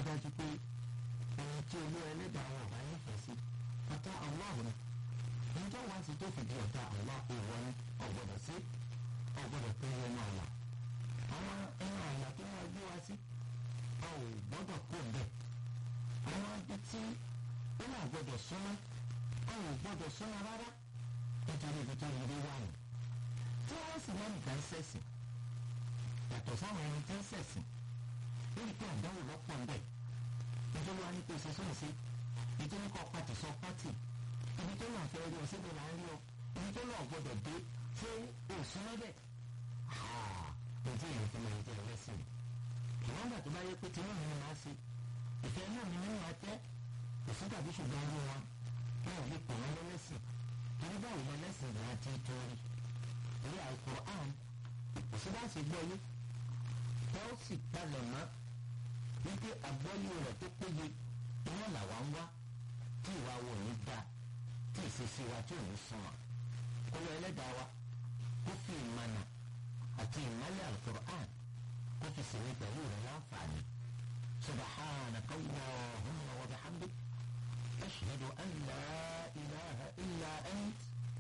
dájú pé ohun tí olú ẹlẹ́dàá wọn bá nífẹ̀ẹ́ sí ọ̀tá ọlọ́run níjọ́ wá sí tó fìdí ọ̀tá ọ̀la ìwọ ni ọ̀gbọ́dọ̀ sí ọ̀gbọ́dọ̀ pé ẹnu àlà àwọn ẹnu àlà tó wọ́n gbé wá sí a ò gbọ́dọ̀ kó bẹ́ẹ̀ àwọn ibi tí ó náà gbọ́dọ̀ súnmọ́ a ò gbọ́dọ̀ súnmọ́ rárá nítorí ibi tó yẹ wá nù tí wọ́n sì máa nìkan ṣẹ̀sìn yàtọ̀ sáwọn ẹni tí ń ṣẹ̀sìn lórí pé àdáwò lọ́pọ̀ ń bẹ̀ nítorí wá ní kó ṣe sóhùn sí nítorí kọ́ pàtì sọ pàtì ibi tó náà fẹ́ rí ọ síbi là ń rí ọ ibi tó náà gbọ́dọ̀ dé ṣé òsùn lọ́bẹ̀ ojú ìyẹn fi máa ń jẹ ẹlẹ́sìn ìwọ́n gbà tó bá yẹ pé tí wọ́n mi máa ṣe ìfẹ́ náà mi nínú àtẹ́ òsùn tàbí ṣùgbọ́n ní wọn wọn ò lè pè wọ́n lẹ́lẹ́sìn torí báwo ni ẹlẹ́sìn ìgbà ti torí orí Al-Qur'an òsùn bá ṣe gbọ́ yé tẹ́ ó sì palẹ̀ mọ́ wípé àgbọ́yé rẹ̀ tó péye iná làwa ń wá tí ìwà wo ní da tí ìṣesí wa tí ò ní sunwọ̀n kó lọ ẹlẹ́dàá wa kó fi ìmọ̀nà àti ìmọ̀lẹ̀ Al-Qur'an kó fi sèmi pẹ̀lú rẹ̀ láǹfààní subhanaka